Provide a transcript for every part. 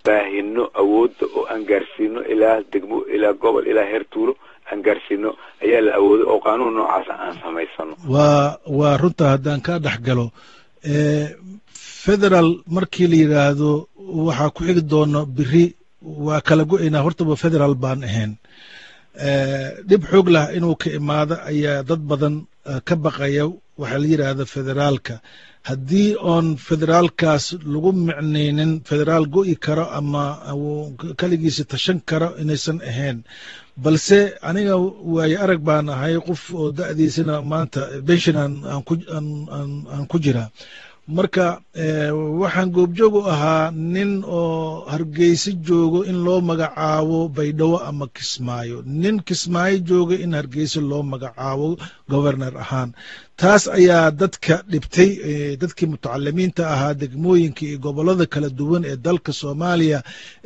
baahino awoodda oo aan gaarsiino ilaa degmo ilaa gobol ilaa heer tuulo aan gaarsiino ayaa la awooday oo qaanuun noocaasa aan samaysano waa waa runta haddaan kaa dhex galo federal markii la yidhaahdo waxaa ku xigi doono biri waa kala go-aynaa hortaba federal baan ahayn dhib xoog lah inuu ka imaado ayaa dad badan ka baqaya waxaa la yidhaahda federaalka haddii oon federaalkaas lagu micnaynin federaal go'i karo ama keligiisa tashan karo inaysan ahayn balse aniga waaye arag baan ahay qof oo da'diisana maanta benshinan aan ku jiraa marka waxaan goobjoog u ahaa nin oo hargeysa joogo in loo magacaabo baydhabo ama kismaayo nin kismaayo jooga in hargeysa loo magacaabo governar ahaan taas ayaa dadka dhibtay dadkii mutacalimiinta ahaa degmooyinka iyo gobolada kala duwan ee dalka soomaaliya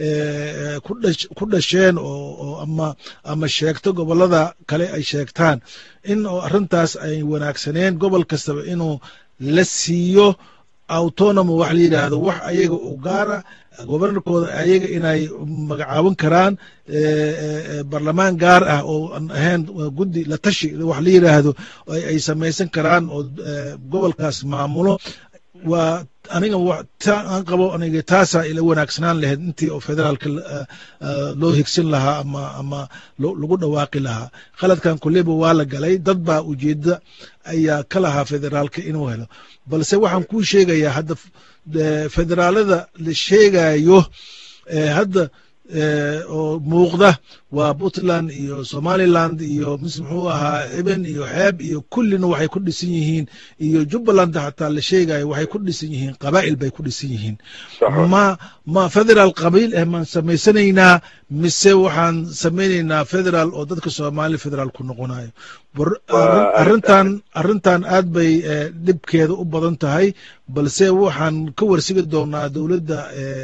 ku dhasheen oo ama ama sheegto gobolada kale ay sheegtaan in oo arrintaas ay wanaagsaneen gobol kastaba inuu la siiyo autonomo wax la yidhaahdo wax ayaga u gaara gobernarkooda ayaga inay magacaaban karaan barlamaan gaar ah oo aan ahayn guddi la tashi wax la yidhaahdo ay samaysan karaan oo gobolkaas maamulo waa aniga aan qabo aniga taasaa ila wanaagsanaan lahayd intii oo federaalka loo higsin lahaa ama ama lagu dhawaaqi lahaa khaladkan kuleba waa la galay dad baa ujeeda ayaa ka lahaa federaalka inuu helo balse waxaan kuu sheegayaa hadda federaalada la sheegayo hadda oo muuqda waa puntland iyo somaliland iyo mis muxuu ahaa eben iyo xeeb iyo kullina waxay ku dhisan yihiin iyo jubbaland xataa la sheegayo waxay ku dhisan yihiin qabaa'il bay ku dhisan yihiin ma ma federaal qabiil eh maan samaysanaynaa mise waxaan samaynaynaa federaal oo dadka soomaaliya federaal ku noqonayo arrintan arrintan aad bay dhibkeeda u badan tahay balse waxaan ka warsigi doonaa dowladda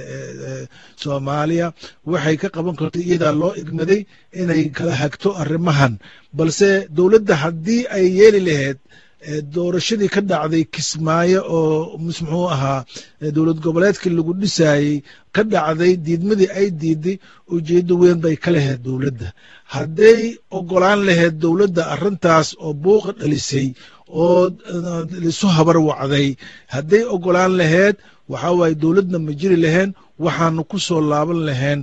soomaaliya waxay ka qaban karto iyadaa loo igmaday inay kala hagto arrimahan balse dowladda haddii ay yeeli lahayd doorashadii ka dhacday kismaayo oo mis muxuu ahaa dowlad goboleedkii lagu dhisaayey ka dhacday diidmadii ay diiday ujeeddo weyn bay ka lahayd dowladda hadday ogolaan lahayd dowladda arrintaas oo buuqa dhalisay oo lisu habar wacday hadday ogolaan lahayd waxaa waaye dowladna ma jiri lahayn waxaanu ku soo laaban lahayn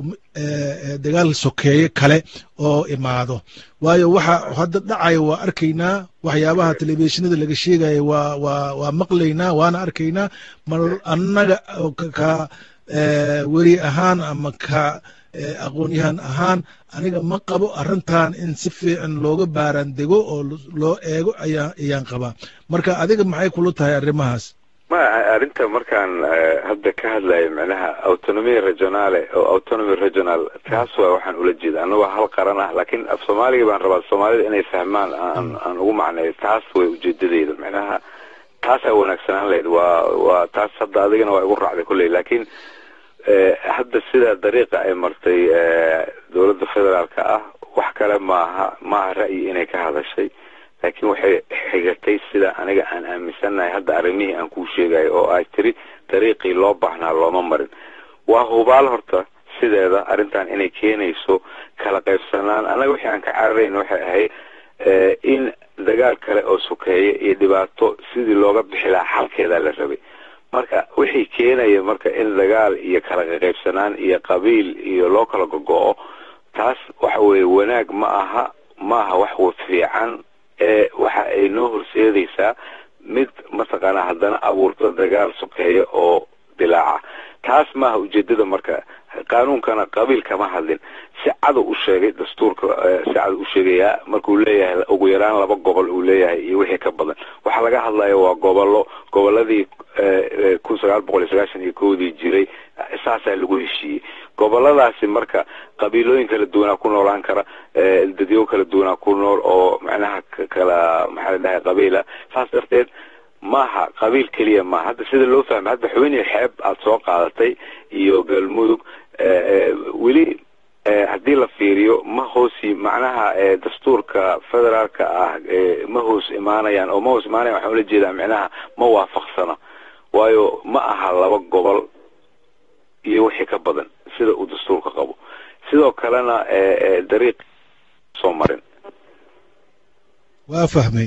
dagaal sokeeye kale oo imaado waayo waxa hadda dhacaya waa arkaynaa waxyaabaha telefishinada laga sheegaya waa waa waa maqlaynaa waana arkaynaa mar annaga ka weri ahaan ama ka aqoonyahan ahaan aniga ma qabo arrintan in si fiican looga baaraan dego oo loo eego ayaa ayaan qabaa marka adiga maxay kula tahay arrimahaas ma arrinta markaan hadda ka hadlayo macnaha autonomia regionale oo autonomy regional taas waa waxaan ula jeeda annagoo hal qaran ah laakiin af soomaaliga baan rabaa soomaalida inay fahmaan aan aan ugu macneeyo taas way ujeedadeyda macnaha taasaa wanaagsanaan lahayd waa waa taas hadda adigana waa igu raacday kulley laakiin hadda sida dariiqa ay martay dowladda federaalka ah wax kale maaha maaha ra'yi inay ka hadashay laakiin waxay xigatay sida aniga aan aaminsannahay hadda arrimihii aan kuu sheegayo oo ay tiri dariiqii loo baahnaa looma marin waa hubaal horta sideeda arrintan inay keenayso kala qaybsanaan annaga wixii aan ka cararayn waxay ahayd in dagaal kale oo sokeeye iyo dhibaato sidii looga bixi lahaa xalkeedaa la rabay marka wixii keenaya marka in dagaal iyo kala qaybsanaan iyo qabiil iyo loo kala gogo-o taas waxa weeye wanaag ma aha ma aha wax fiican ee waxa ay noo horseedaysaa mid mataqaanaa haddana abuurto dagaal sokeeya oo dilaaca taas maaha ujeedada marka qaanuunkana qabiil kama hadlin si cada u sheegay dastuurka si cada u sheegayaa markuu leeyahay ugu yaraan laba gobol uu leeyahay iyo wixii ka badan waxaa laga hadlaya waa gobollo goboladii kun sagaal boqol iyo sagaashan iyo kowdii jiray saasaa lagu heshiiyey goboladaasi marka qabiilooyin kala duwanaa ku noolaan kara dadyo kala duwanaa ku nool oo macnaha kala maxaa la dhahay qabiila saas darteed maaha qabiil keliya maaha hadda sida loo fahmay hadda xubinii xeeb aada soo qaadatay iyo galmudug weli haddii la fiiriyo ma hoosi macnaha dastuurka federaalka ah ma hoos imaanayaan oo ma hoos imaanayan waxaan ula jeedaa macnaha ma waafaqsana waayo ma aha laba gobol iyo wixii ka badan sida uu dastuurka qabo sidoo kalena dariiq soo marin waa fahmay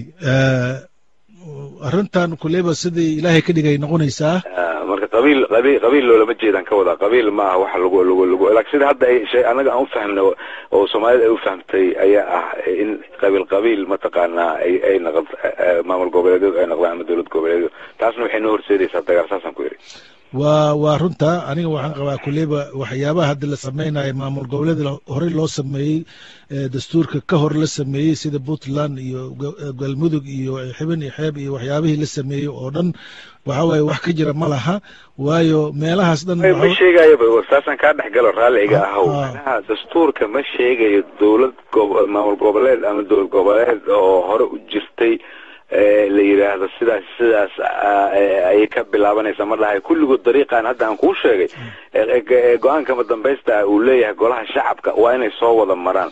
arrintan kuleyba sidii ilaahay ka dhigay noqonaysaa marka qabiil qabiil qabiil loolama jeedaan ka wadaa qabiil ma aha waxa lagu lagu lagu laakiin sida hadda ay shay anaga aan u fahmno oo soomaalida ay u fahamtay ayaa ah in qabiil qabiil mataqaanaa ay ay noqon maamul goboleedyadu ay noqdaan ama dowlad goboleedyadu taasna waxay noo horseedaysaa dagaal saasaan ku yidhi waa waa runta aniga waxaan qabaa kuleyba waxyaabaha hadda la samaynayo maamul goboleed horey loo sameeyey dastuurka ka hor la sameeyey sida puntland iyo galmudug iyo xibin iyo xeeb iyo waxyaabihii la sameeyey oo dhan waxa waaye wax ka jira ma laha waayo meelahaas dhan ma sheegayaba saasaan kaa dhex galo raalli iga ahow manaha dastuurka ma sheegayo dowlad maamul goboleed ama dowlad goboleed oo hore u jirtay la yidhaahdo sidaas sidaas ayay ka bilaabanaysa ma dhahay kulligood dariiqan hadda aan kuu sheegay go-aankama dambaysta uu leeyahay golaha shacabka waa inay soo wada maraan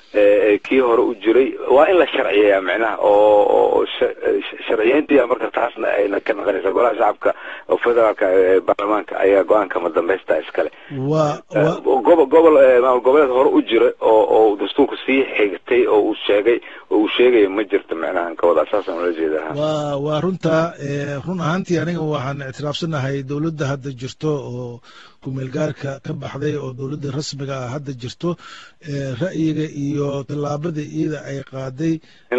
kii hore u jiray waa in la sharciyeeyaa micnaha oo sharciyeyntii marka taasna ayna ka naqanaysa golaha shacabka oo federaalka baarlamaanka ayaa go-aankama dambaysta iskale gobo gobol maamul goboleed hore u jira oo oo dastuurku sii xigtay oo uu sheegay oo uu sheegayo ma jirto micnaha ka wadaa saasaan ula jeedaa waa waa runta run ahaantii aniga waxaan ictiraafsanahay dowladda hadda jirto oo kumeelgaarka ka baxday oo dowladda rasmiga ah hadda jirto ra'yiga iyo tallaabada iyada ay qaaday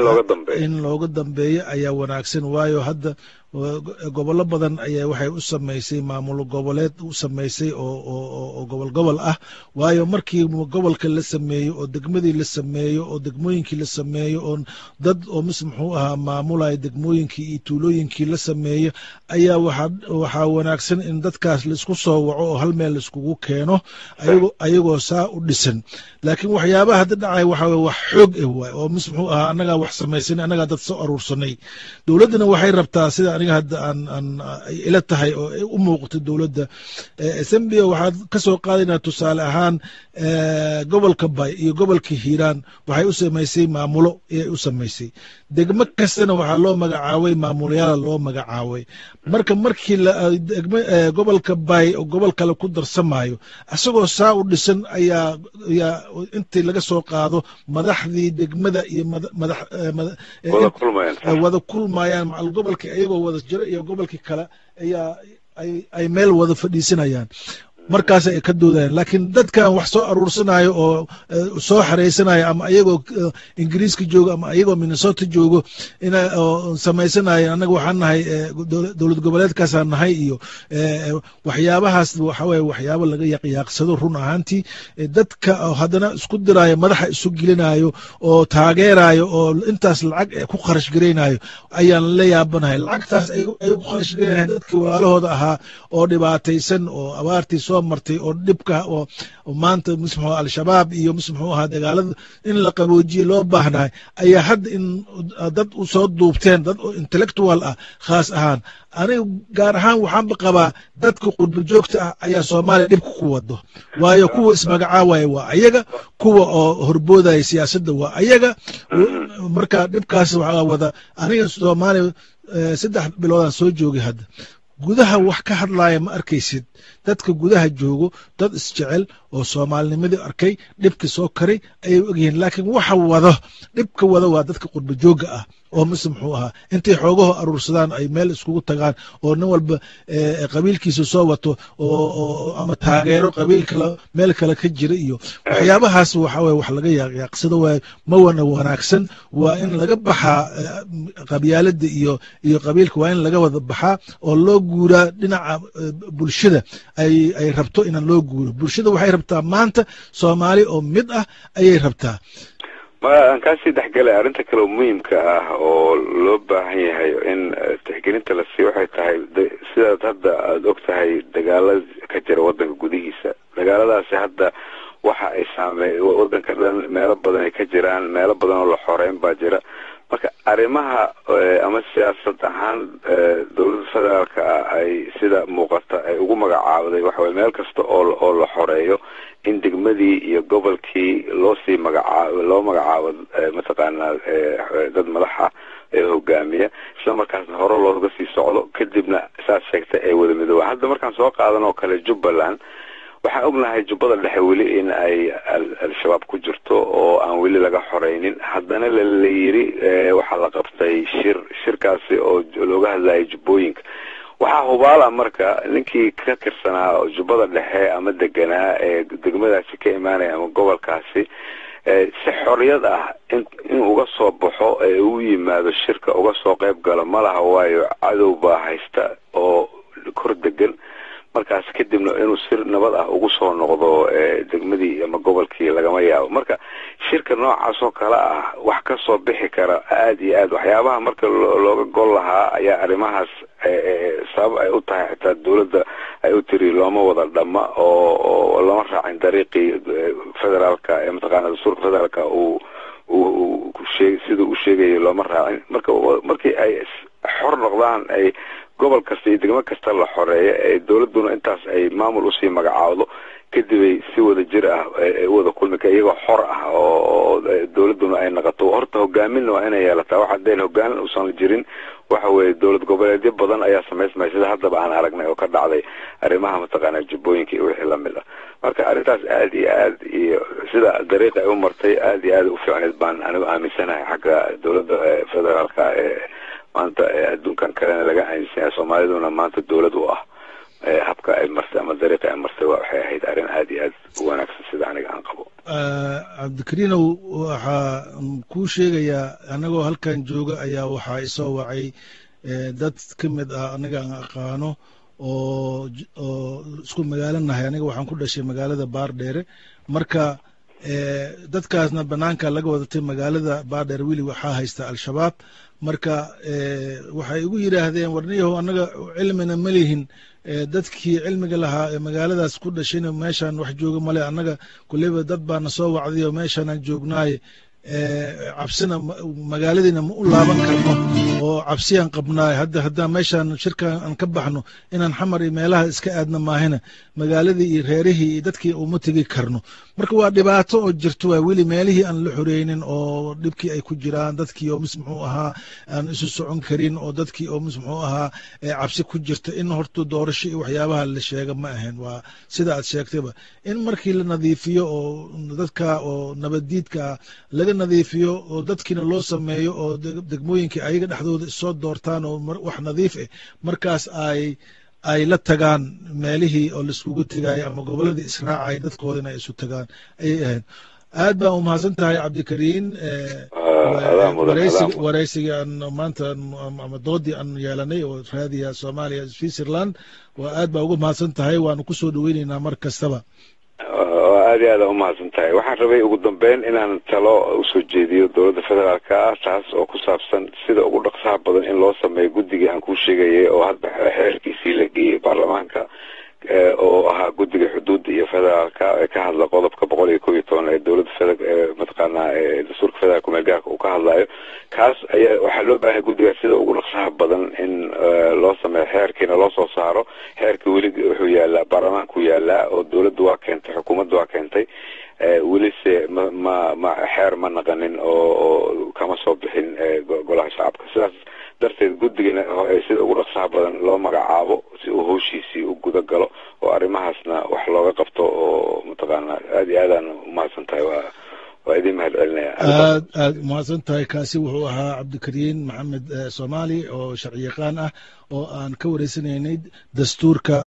in looga dambeeyo ayaa wanaagsan waayo hadda gobollo badan ayaa waxay u samaysay maamul goboleed u samaysay oo gobol gobol ah waayo markii gobolka la sameeyo oo degmadii la sameeyo oo degmooyinkii la sameeyo oo dad oo mis muxuu ahaa maamulaya degmooyinkii iyo tuulooyinkii la sameeyo ayaa waxaa wanaagsan in dadkaas laisku soo waco oo hal meel laiskugu keeno ayagoo saa u dhisan laakiin waxyaabaha hadda dhacay waxa weye wax xoog ah waay oo mis muxuu ahaa annagaa wax samaysanay annagaa dad soo aruursanay dowladdana waxay rabtaa sida aniga hadda aan aan ila tahay oo u muuqato dowladda sambia waxaad ka soo qaadaynaa tusaale ahaan gobolka bay iyo gobolka hiiraan waxay u samaysay maamulo ayay u samaysay degmo kastana waxaa loo magacaabay maamulayaala loo magacaabay marka markii gobolka bay oo gobol kale ku darsamayo isagoo saa u dhisan ayaa ayaa intii laga soo qaado madaxdii degmada iyo wada kulmayaan macal gobolkii ayagoo wada jiro iyo gobolkii kale ayaa ay meel wada fadhiisanayaan markaas ay ka doodayaan laakiin dadkan wax soo aruursanayo oo soo xareysanayo ama ayagoo ingiriiska joogo ama ayagoo minnesota joogo oo samaysanayo annaga waxaan nahay dowlad goboleedkaasaan nahay iyo waxyaabahaas waxa weye waxyaabo laga yaqyaaqsado run ahaantii dadka haddana isku diraayo madaxa isu gelinayo oo taageerayo oo intaas lacag ku kharash garaynayo ayaan la yaabanahay lacagtaas ay ku kharash garaynayan dadkii walaalahooda ahaa oo dhibaataysan oo abaartii soo martay oo dhibka oo maanta mis muxuu al-shabaab iyo mis muxuu ahaa dagaalada in la qaboojiye loo baahnahay ayaa hadda in dad u soo duubteen dad oo intellectual ah khaas ahaan aniga gaar ahaan waxaanba qabaa dadka qurba joogta ah ayaa soomaaliya dhibka ku wado waayo kuwa ismagacaawaya waa ayaga kuwa oo horboodaya siyaasadda waa ayaga marka dhibkaas waxaa wada aniga soomaaliya saddex biloodaan soo joogay hadda gudaha wax ka hadlaaya ma arkaysid dadka gudaha joogo dad isjecel oo soomaalinimadii arkay dhibka soo karay ayay ogyihiin laakiin waxa wado dhibka wada waa dadka qurba joogga ah oo mise muxuu ahaa intay xoogaho aruursadaan ay meel iskugu tagaan oo nin walba qabiilkiisa soo wato oo ama taageero qabiil kale meel kale ka jira iyo waxyaabahaas waxa weye wax laga yaaqyaaqsado waaye ma wana wanaagsan waa in laga baxaa qabyaalada iyo iyo qabiilka waa in laga wada baxaa oo loo guuraa dhinaca bulshada ay ay rabto inaan loo guuro bulshada waxay rabtaa maanta soomaali oo mid ah ayay rabtaa ma aan kaasii dhexgalay arrinta kale oo muhiimka ah oo loo baahan yahay in tixgelinta la siiyo waxay tahay sidaad hadda aada og tahay dagaala ka jira waddanka gudihiisa dagaaladaasi hadda waxa ay saamey waddanka dhan meelo badan ay ka jiraan meelo badan oo la xoreyn baa jira marka arrimaha ama siyaasad ahaan dowladda federaalka ah ay sida muuqata ay ugu magacaabday waxa weye meel kasta oo oo la xoreeyo in degmadii iyo gobolkii loo sii magacaabo loo magacaabo mataqaanaa dad madaxa ee hogaamiya isla markaasna hore looga sii socdo kadibna saas sheegtay ay wada midoobaan hadda markaan soo qaadan oo kale jubbaland waxaan ognahay jubbada dhexe weli in ay al-shabaab ku jirto oo aan weli laga xoreynin haddana la yiri waxaa la qabtay shir shirkaasi oo looga hadlayay jubbooyinka waxaa hubaala marka ninkii ka tirsanaa jubbada dhexe ama deganaa ee degmadaasi ka imaanaya ama gobolkaasi si xorriyad ah in in uga soo baxo ee uu yimaado shirka uga soo qayb galo ma laha waayo cadow baa haysta oo kor degan markaas kadibna inuu si nabad ah ugu soo noqdo degmadii ama gobolkii lagama yaabo marka shirka noocaas oo kale ah wax ka soo bixi kara aada iyo aad waxyaabaha marka looga gol lahaa ayaa arrimahaas sabab ay u tahay xitaa dowladda ay u tiri looma wada dhamma oo lama raacin dariiqii federaalka ee mataqaana dastuurka federaalka uu uu shee sida uu sheegayay looma raacin marka markii ay xor noqdaan ay gobol kasta iyo degmo kasta la xoreeyo ee dowladduna intaas ay maamul usii magacaawdo kadibay si wada jir ah u wada kulmi ka iyagoo xor ah oo dowladduna ay naqato horta hogaaminna waa inay yeelataa waxa deen hogaan uusan jirin waxa weeye dowlad goboleedyo badan ayaa samaysmaya sida haddaba aan aragnay oo ka dhacday arrimaha mataqaana jubbooyinka iyo wixii lamid ah marka arrintaas aada iyo aad iyo sida dariiqa ay u martay aada iyo aad u fiicneed baan anigu aaminsanahay xagga dowladda federaalka ee maanta adduunkan kalena laga aaminsanyahay soomaaliduna maanta dowlad u ah habka ay martay ama dariiqa ay martay waxay ahayd arrin aada iyo aad u wanaagsan sida aniga aan qabo cabdikariinow waxaa kuu sheegayaa annagoo halkan jooga ayaa waxaa isoo wacay dad ka mid ah aniga aan aqaano oo oo isku magaalanahay aniga waxaan ku dhashay magaalada baardheere marka dadkaasna banaanka laga wadatay magaalada baardheere weli waxaa haysta al-shabaab marka waxay igu yidhaahdeen warniyahow annaga cilmina ma lihin dadkii cilmiga lahaa ee magaaladaas ku dhashayna meeshaan wax jooga male annaga kuleyba dad baana soo wacday oo meeshaanaan joognaaye cabsina magaaladiina ma u laaban karno oo cabsiyaan qabnaay hadda haddaan meeshaan shirkan aan ka baxno inaan xamar iyo meelaha iska aadna maahina magaaladii iyo reerihii iyo dadkii uma tegi karno marka waa dhibaato oo jirto waa weli meelihii aan la xoreynin oo dhibkii ay ku jiraan dadkii oo mis muxuu ahaa aan isu socon karin oo dadkii oo mis muxuu ahaa cabsi ku jirta in horta doorasho iyo waxyaabaha la sheega ma ahayn waa sida aad sheegtayba in markii la nadiifiyo oo dadka oo nabaddiidka laga nadiifiyo oo dadkiina loo sameeyo oo degmooyinkii ayaga dhexdooda isoo doortaan oo wax nadiif ah markaas ay ay la tagaan meelihii oo laiskugu tegayo ama goboladii israacay dadkooda in ay isu tagaan ayay ahayd aad baa u mahadsan tahay cabdikariin wareysigii aan maanta ama doodii aan yeelanay oo raadiya soomaaliya switzerland waa aad baa uga mahadsan tahay waanu kusoo dhaweyneynaa mar kastaba aada iyo aada umahadsan tahay waxaan rabay ugu dambeyn inaan talo usoo jeediyo dowladda federaalka ah taas oo ku saabsan sida ugu dhaqsaha badan in loo sameeyo guddigii aan kuu sheegayay oo hadda xeerkiisii la geeyey baarlamaanka oo ahaa guddiga xuduudda iyo federaalka ee ka hadla qodobka boqol iyo kob iyo toban ee dowladda fed mataqaanaa dastuurka federaalka kumeelgaarka uu ka hadlayo kaas ayaa waxaa loo baahanya guddigaas sida ugu dhaqsaha badan in loo sameeyo xeerkiina loo soo saaro xeerka weli wuxuu yaalaa baarlamaanku yaalaa oo dowladda waa keentay xukuumadda waa keentay welise ma ma ma xeer ma naqanin oo oo kama soo bixin golaha shacabka sidaas darteed guddigana sida ugu dhaqsaha badan loo magacaabo si uu howshiisii u guda galo oo arrimahaasna wax looga qabto oo mataqaana aada iyo aadaan umahadsan tahay waa waa idin mahad celinaya aad aad umahadsan tahay kaasi wuxuu ahaa cabdikariin maxamed soomaali oo sharci yaqaan ah oo aan ka wareysanaynay dastuurka